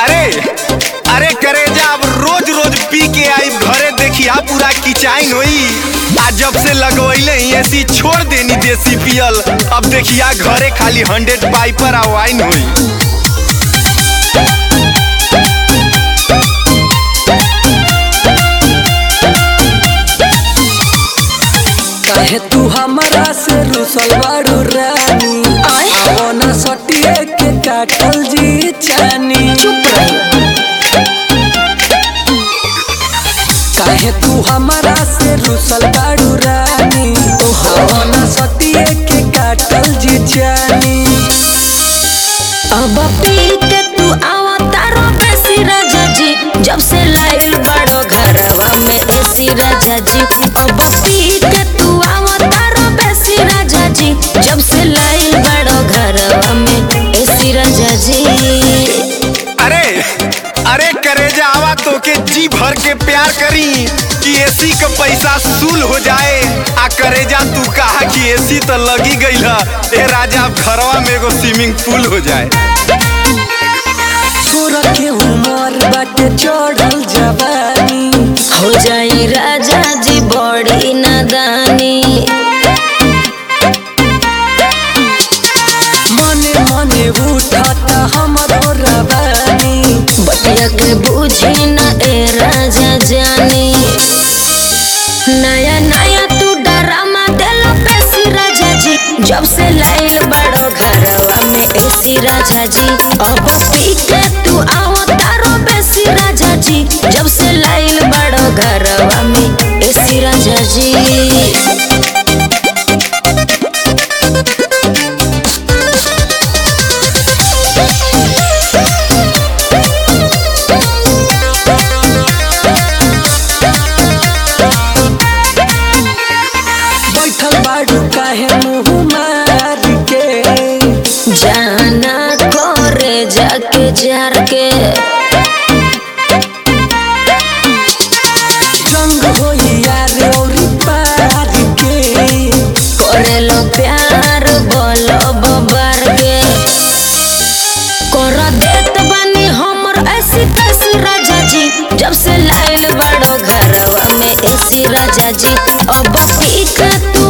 अरे अरे करेजा अब रोज रोज पी के आई घरे देखिया पूरा किचाइन होई आ जब से लगवैले ही ऐसी छोड़ देनी देसी पियल अब देखिया घरे खाली हंड्रेड पाइपर आ वाइन होई काहे तू हमरा से रुसल बाड़ू रानी आय। आवना सटिए के काटल जी चानी चुप रही काहे तू हमरा से रुसल बाड़ू रानी आवना सटिए के काटल जी चानी अब पी के तू आवा तारो बेसी राजा जी जब से लाइल बड़ो घरवा में एसी राजा जी अब पी के तू आवा तारो बेसी राजा जी जब से लाइल बड़ो घरवा में एसी राजा जी अरे अरे करेजा आवा तो के जी भर के प्यार करी कि एसी का पैसा सूल हो जाए आ करेजा तू कहा कि एसी तो लगी गई है ए राजा अब घरवा में एगो स्विमिंग पूल हो जाए तोरा के उमर बाटे चढ़ल जवानी हो जाई राजा जी बड़ी नादानी मने मने उठाता हमरो रवानी बतिया के बूझी न ए राजा जानी नया नया तू डरामा देलो पेसी राजा जी जब से लाइल बड़ो घरवा में एसी राजा जी अब पी के तू आओ तारो बेसी राजा जी जब से लाइल बड़ो घरवा में एसी राजा जी बैठल बाड़ू काहे मुँह मार के जाना करे जाके जार के जंग होई यार औरी पार के करेलो प्यार बोलो बबर के कर देत बानी हमर ऐसी तैसी राजा जी जब से लाइल बड़ो घरवा में ऐसी राजा जी अब पी के तू